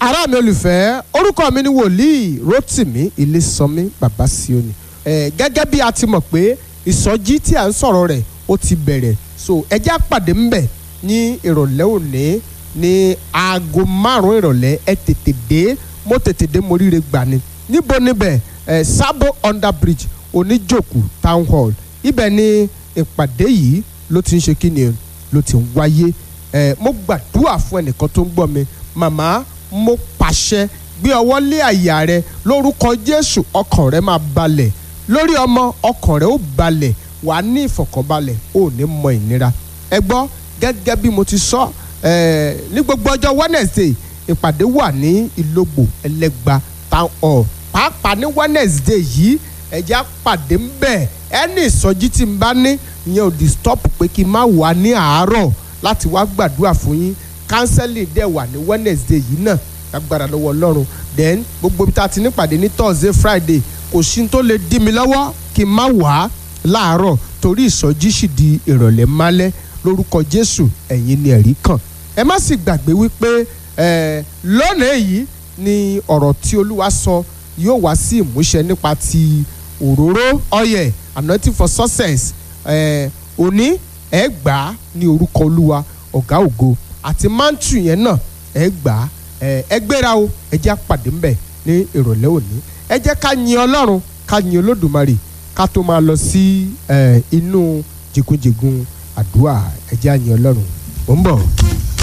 ará mi olùfẹ́ orúkọ mi ni wòlíì rotimi ilésànmí bàbá síónì ẹ gẹ́gẹ́ bí a ti mọ̀ pé ìsọjí tí a ń sọ̀rọ̀ rẹ̀ ó ti bẹ̀rẹ̀ so ẹ jẹ́ á pàdé ńbẹ̀ ní ìrọ̀lẹ́ òní ní aago márùn-ún ìrọ̀lẹ́ ẹ tètè dé mo tètè dé mo ríre gbà ni níbo níbẹ̀ ẹ sábò under bridge oníjòkù town hall ibẹ̀ ni ìpàdé yìí ló ti ń ṣe kí ni ló ti ń wáyé ẹ mo gbàdúrà fún ẹnìkan tó ń gbọ́ mi màmá mo pàṣẹ gbé ọwọ́ lé àyà rẹ lórúkọ jésù ọkàn rẹ máa balẹ̀ lórí ọmọ ọkàn rẹ ó balẹ̀ wàá ní ìfọ̀kànbalẹ̀ ó ní mọ ìnira ẹ gbọ́ gẹ́gẹ́ bí mo ti sọ ẹ ní gbogbo ọjọ́ wednesday ìpàdé wà ní ìlógbò ẹlẹ́gba town hall pàápàá ní wednesday yìí ẹ̀já pàdé ń bẹ̀ ẹni ìsọjí tí n bá ní ìyẹn ò di stop pé kí n má wà ní àárọ̀ láti wá gbàdúrà fún yín counseling dẹ̀ wà ní wednesday yìí náà lágbára lọ́wọ́ ọlọ́run then gbogbo ibi tá a ti nípàdé ní thursday friday kò sí tó lè dí mi lọ́wọ́ kí n má wà á láàárọ̀ torí ìsọjí sì di ìrọ̀lẹ́ málẹ́ lórúkọ jésù ẹ̀yin ni ẹ̀rí kàn ẹ má sì gbàgbé wípé lónìí yìí ni ọ̀rọ̀ tí olúwa sọ yóò wá sí ìmúṣẹ nípa ti òróró ọyẹ anointing for success òní ẹ gbà á ní orúkọ olúwa ọ̀gá ògo àti mántù yẹn náà ẹ gbà á ẹ gbéra o ẹ jẹ́ àpàdé ńbẹ̀ ní ìrọ̀lẹ́ òní ẹ jẹ́ ká yin ọlọ́run ká yin olódùmarè ká tó máa lọ sí inú jìgúnjìgún àdúrà ẹ jẹ́ àyin ọlọ́run ó ń bọ̀.